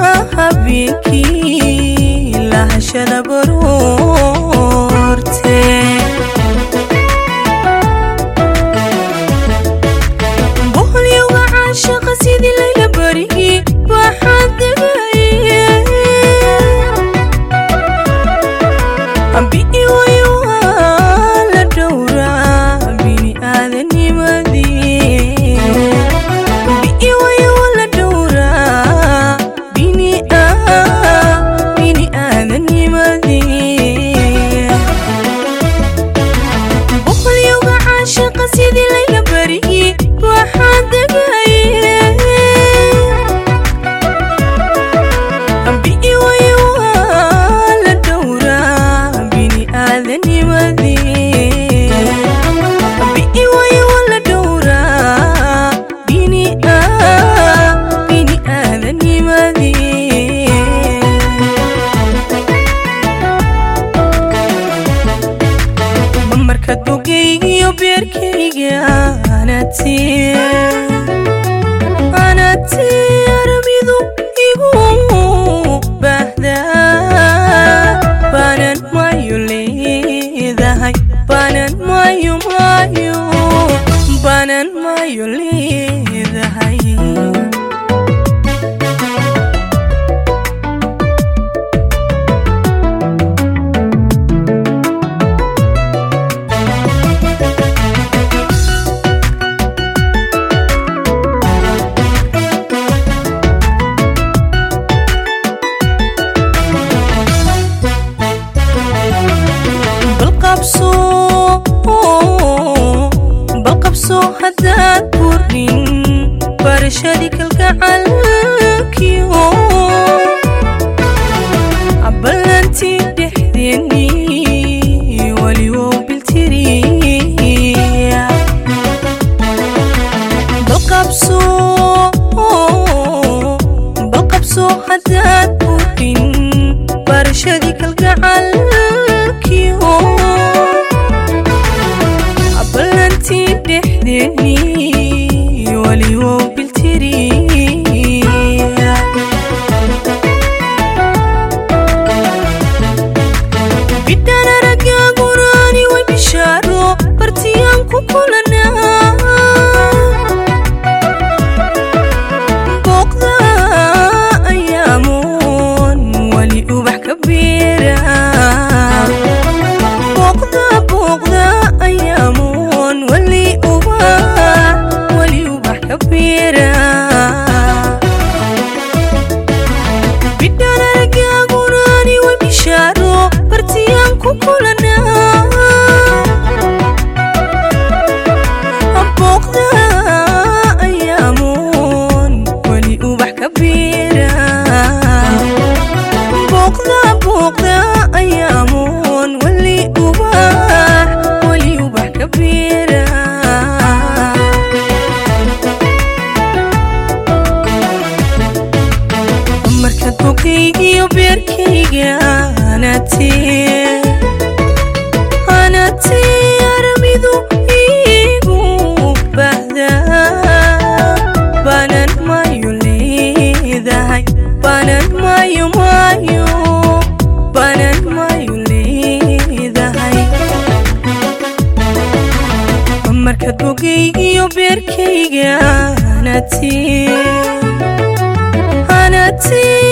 habeenkii lahashada baroorte boholyowga caashaqa sidii layla barigi waxaad degaye bi'i wayo waa la dhowraa bini aadanimadii bi'i wayo waa la dhowraa bini bini aadanimadii boqolyowga caashaqa sidii layla barigi waxaad degaye bi'i wayo waa la dhowraa bini aadanimadii bi'i wayo waa la dhowraa bini bini aadanimadii markaad bogaygiyo beerkayga anati anati aramidu igu baahdaa baanan mayo leedahay baanan mayo mayo baanan mayo leedahay balqabso balqabso haddaad burin barashadii kalgacalkiyo ballantii dhexdeennii weliwow biltiriya balqabso balqabso haddaad burin barashadii kalgacalkiyo ballantii dhexdeennii weliwow biltiriya bidhaan aragaaguraani way bishaaro bartiyaan ku kulanaa booqda ayaamoon weli ubax ka beera booqda booqda ayaamoon weli ubax weli ubax ka beera bidhaan aragaaguraani way bishaaro bartiyaan ku kulanaa booqda ayaamoon weli ubax ka beera booqda booqda ayaamoon weli ubax weli ubax ka beera markaad bogaygiyo beerkayga anati anati aramidu igu baahdaa baanan mayo leedahay baanan mayo mayo baanan mayo leedahay markaad bogaygiyo beerkayga anati anati